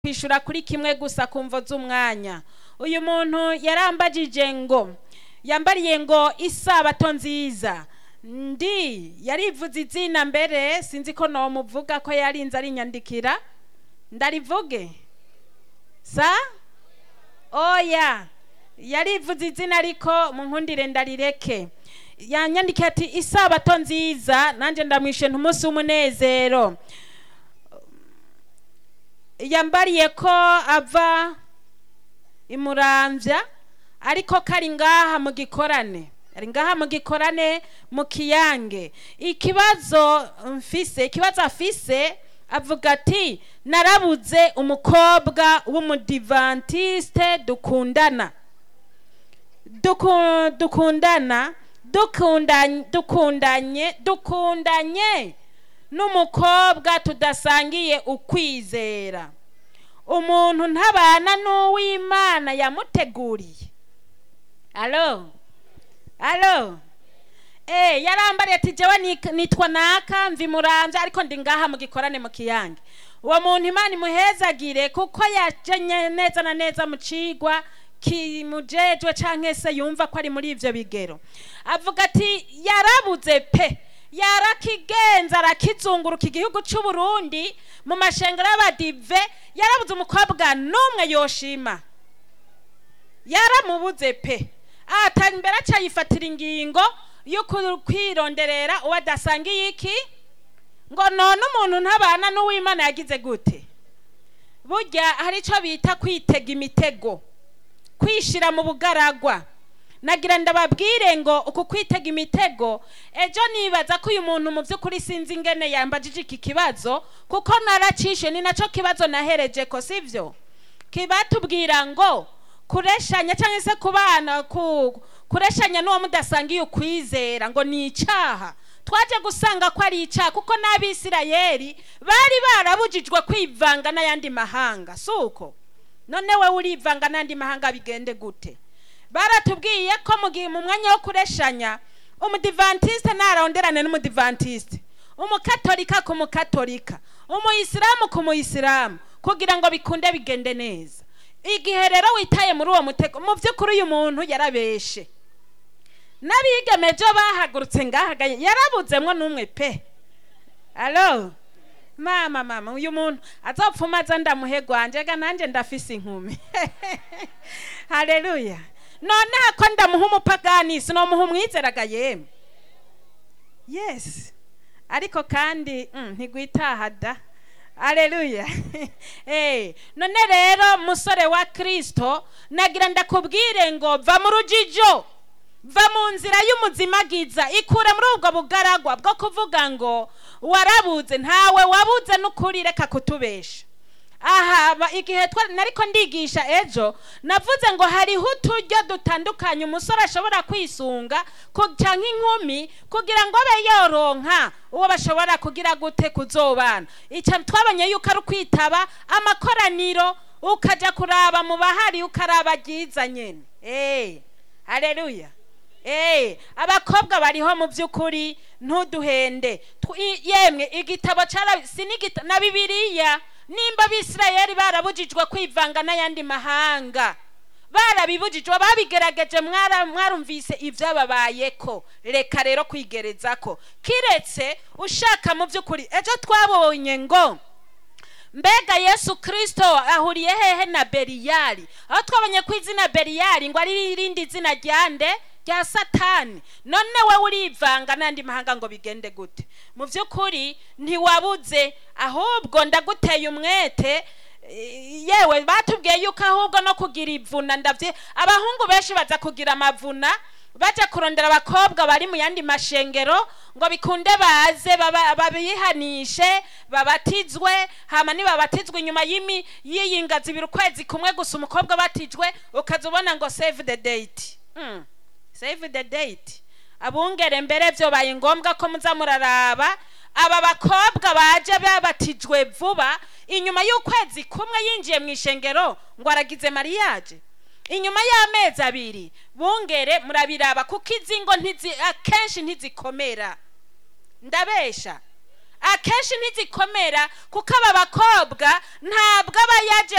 kwishura kuri kimwe gusa ku mvo z'umwanya uyu muntu yarambagije ngo yambariye ngo isabato nziza ndi yarivuze izina mbere sinzi ko nomuvuga ko yarinze arinyandikira ndarivuge sa oya yarivuze izina ariko mu nkundire ndarireke yanyandikiye ati isabato nziza nanjye ndamwishe umunsi w'umunezero yambariye ko ava imurambya ariko kari ngaha mu gikorane ari ngaha mu gikorane mu kiyange ikibazo mfise ikibazo afise avuga ati narabuze umukobwa w'umudivantiste dukundana Duku- dukundana dukundanye dukundanye dukundanye n'umukobwa tudasangiye ukwizera umuntu ntabana n'uw'imana yamuteguriye alo alo Eh, yarambariye ati jewe ni- nitwa naka mvi muramvya ariko ndi ngaha mu gikorane mu kiyange uwo muntu imana imuhezagire kuko yajenye neza na neza mu cigwa kimujejwe canke se yumva ko ari muri ivyo bigero avuga ati yarabuze pe yarakigenza arakizunguruka igihugu c'u Burundi mu mashengero y'abadive yarabuze umukobwa n'umwe yoshima yaramubuze pe ata imbere acayifatira ingingo yo ku- kwironderera uwo adasangiye iki ngo none umuntu ntabana n'uwimana yagize gute burya hari icyo bita kwitega imitego kwishira mu bugaragwa nagira ndababwire ngo uku kwitega imitego ejo nibaza ko uyu muntu mu by'ukuri sinzi ingene yambajije iki kibazo kuko naracishe ni nacyo kibazo nahereje ko sivyo kibatubwira ngo kureshanya cyangwa se kubana ku kureshanya n'uwo mudasangiye ukwizera ngo ni icyaha twaje gusanga ko ari icyaha kuko n'abisirayeli bari barabujijwe kwivanga n'ayandi mahanga si uko none wowe urivanga n'andi mahanga bigende gute baratubwiye ko mu gihe mu mwanya wo kureshanya umudivantiste ntaronderane n'umudivantiste umukatolika ku mukatolika umuyisilamu ku muyisilamu kugira ngo bikunde bigende neza igihe rero witaye muri uwo mutego mu by'ukuri uyu muntu yarabeshe n'abigemeje bahagurutse ngahagaye yarabuzemwo n'umwe pe alo mama mama uyu muntu azopfuma aza ndamuhe gwanje ga nanjye ndafise inkumi haleluya noneho ko ndamuha umupagani sinomuha umwizeraga yemwe yes ariko kandi mm, ntigwitaha da aleluya eh none rero musore wa kristo nagira ndakubwire ngo va mu rujijo va mu nzira y'umuzimagiza ikure muri ubwo bugaragwa bwo kuvuga ngo warabuze ntawe wabuze n'ukuri reka kutubesha aha ba- igihe twa- nariko ndigisha ejo navuze ngo hariho uturyo dutandukanye umusore ashobora kwisunga ku- canke inkumi kugira ngo abe yoronka uwo bashobora kugira gute kuzobana ica twabonye yuko ari ukwitaba amakoraniro ukaja kuraba mu bahari ukaraba ryiza nyene eh haleluya Eh, abakobwa bariho mu by'ukuri ntuduhende Tw- i- yemwe igitabo cara sinigita na bibiliya nimba abisirayeli barabujijwe kwivanga n'ayandi mahanga barabibujijwe babigerageje mwara- mwarumvise ibyababayeko reka rero kwigerezako kiretse ushaka mu by'ukuri ejo twabonye ngo mbega yesu kirisito ahuriye hehe na beriyari aho twabonye ko izina beriyari ngo ari irindi zina ryande rya satani none wowe urivanga n'andi mahanga ngo bigende gute mu by'ukuri ntiwabuze ahubwo ndaguteye umwete eh, yewe batubwiye yuko ahubwo no kugira ivuna ndabye abahungu benshi baza kugira amavuna baja kurondera abakobwa bari mu yandi mashengero ngo bikunde baze baba- babihanishe babatizwe hama nibabatizwe inyuma y'imi y'iyi ngazi ibiri ukwezi kumwe gusa umukobwa batijwe ukaza ubona ngo save the date mm. save the date abungere mbere byobaye ngombwa ko muza muraraba aba bakobwa baje babatijwe vuba inyuma y'ukwezi kumwe yinjiye mu ishengero ngo aragize mariage inyuma y'amezi abiri bungere murabiraba kuko izi ngo ntizi akenshi ntizikomera ndabesha akenshi ntizikomera kuko aba bakobwa ntabwo aba yaje